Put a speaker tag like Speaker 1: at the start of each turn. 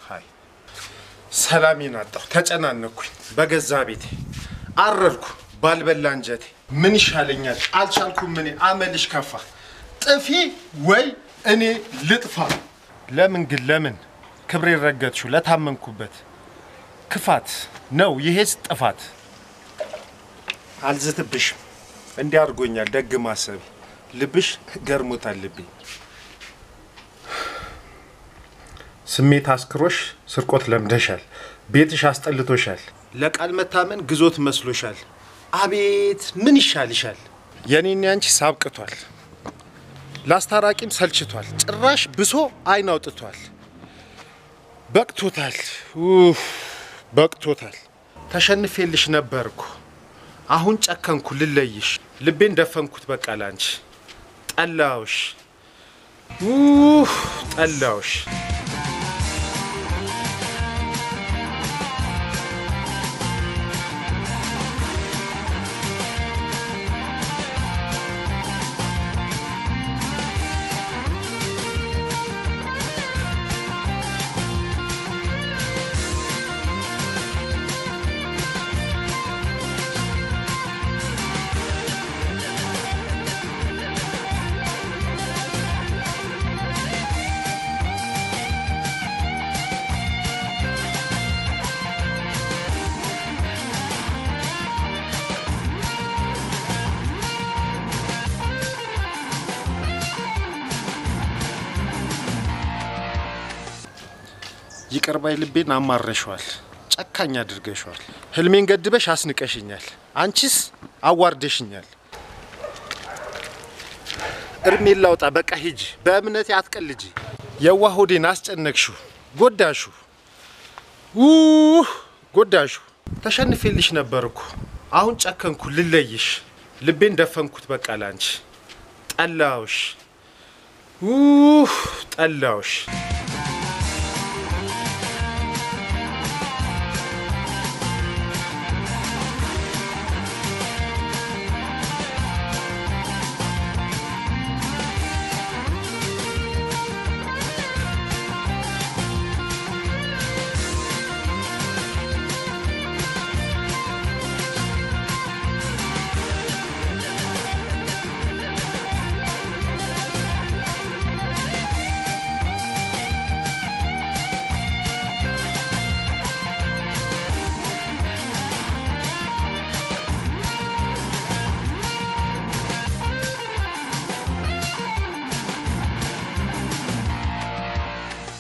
Speaker 1: ሀይ ሰላሜን አጣሁ። ተጨናነኩኝ በገዛ ቤቴ አረርኩ ባልበላ እንጀቴ። ምን ይሻለኛል አልቻልኩም። እኔ አመልሽ ከፋ። ጥፊ ወይ እኔ ልጥፋ። ለምን ግን ለምን ክብሬ ረገጥሽው ለታመንኩበት ክፋት ነው ይሄስ ጥፋት። አልዝትብሽም እንዲህ አድርጎኛል ደግ ማሰብ ልብሽ ገርሞታል ልቤ ስሜት አስክሮሽ ስርቆት ለምደሻል ቤትሽ አስጠልቶሻል ለቃል መታመን ግዞት መስሎሻል አቤት ምን ይሻልሻል የኔና ያንቺ ሳብቅቷል ላስታራቂም ሰልችቷል ጭራሽ ብሶ አይን አውጥቷል በቅቶታል ኡፍ በቅቶታል ተሸንፌልሽ ነበርኩ አሁን ጨከንኩ ልለይሽ ልቤን ደፈንኩት በቃ ላንቺ ጠላውሽ ኡፍ ጠላውሽ ይቅር ባይ ልቤን አማረሸዋል፣ ጨካኝ አድርገሸዋል። ህልሜን ገድበሽ አስንቀሽኛል፣ አንቺስ አዋርደሽኛል። እርሜን ላውጣ በቃ ሂጂ፣ በእምነቴ አትቀልጂ። የዋህ ሆዴን አስጨነቅሹ፣ ጎዳሹ፣ ውህ ጎዳሹ። ተሸንፌልሽ ነበር እኮ አሁን ጨከንኩ ልለይሽ፣ ልቤን ደፈንኩት በቃ ላንቺ ጠላውሽ፣ ውህ ጠላውሽ።